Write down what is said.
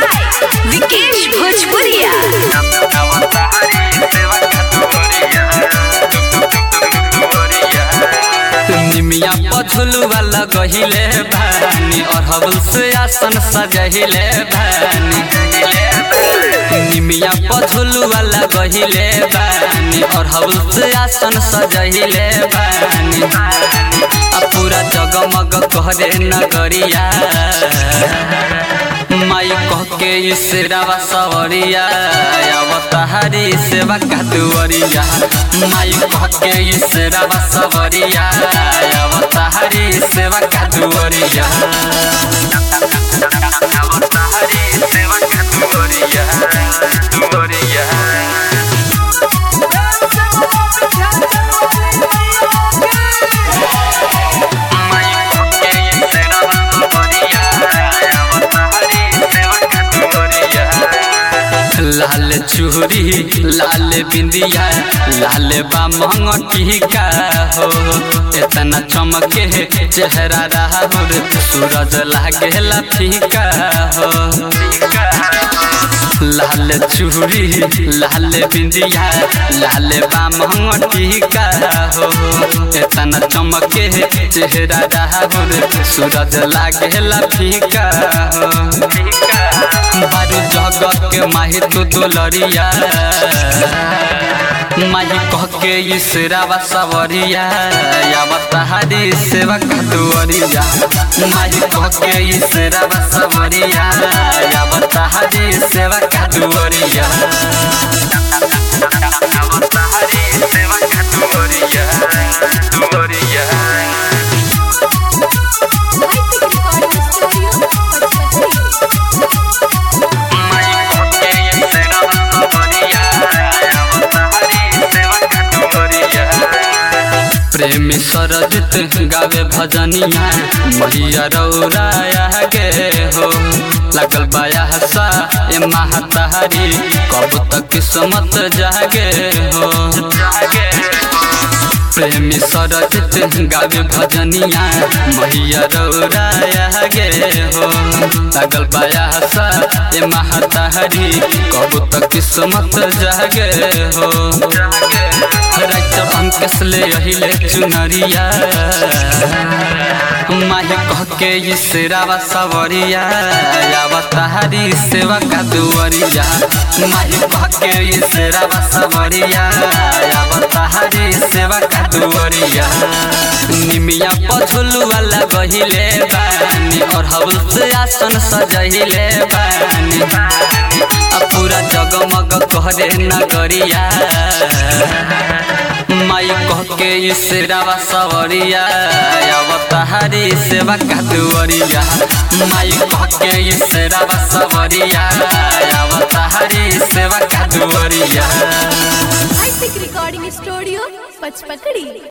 by Vikesh Bhojpuria. निमिया पछुलुआ लगहिले भानी और हवल से आसन सजहिले भानी निमिया पछुलुआ लगहिले भानी और हवल से आसन सजहिले भानी आ पूरा जगमग करे नगरिया माई कह के इसरावा सवरिया अवतारी सेवा का दुवरिया माई कह के इसरावा सवरिया अवतारी सेवा का दुवरिया अवतारी सेवा का दुवरिया दुवरिया लाल चूरी लाल बिंदिया लाल बामंग टीका हो इतना चमके चेहरा राहुल सूरज लागेला फीका हो लाल चूरी लाल बिंदिया लाल बामंग टीका हो इतना चमके चेहरा राहुल सूरज लागेला फीका हो बारू जगत के माही तू दुलरिया माही कह के इसरावा सवरिया अवतारी सेवा का दुवरिया माही कह के इसरावा सवरिया अवतारी सेवा का दुवरिया अवतारी सेवा का दुवरिया दुवरिया प्रेमी सरजित गावे भजनिया मैया रौराया गे हो लगल बाया हसा ए महतारी कब तक किस्मत जागे हो प्रेमी सरजित गावे भजनिया मैया रौराया गे हो लगल बाया हसा ए महतारी कब तक किस्मत जागे हो रात अंकस ले अहिले चुनरिया माही कह के इसरावा सवरिया अवतारी सेवा का दुवरिया माही कह के इसरावा सवरिया अवतारी सेवा का दुवरिया निमिया पछुलुआ लगहिले बानी और हवल से आसन सजहिले बानी आ पूरा जगमग करे नगरिया माई कह के इसरावा सवरिया अवतारी सेवा का दुवरिया माई कह के इसरावा सवरिया अवतारी सेवा का दुवरिया रिकॉर्डिंग स्टूडियो पचपकड़ी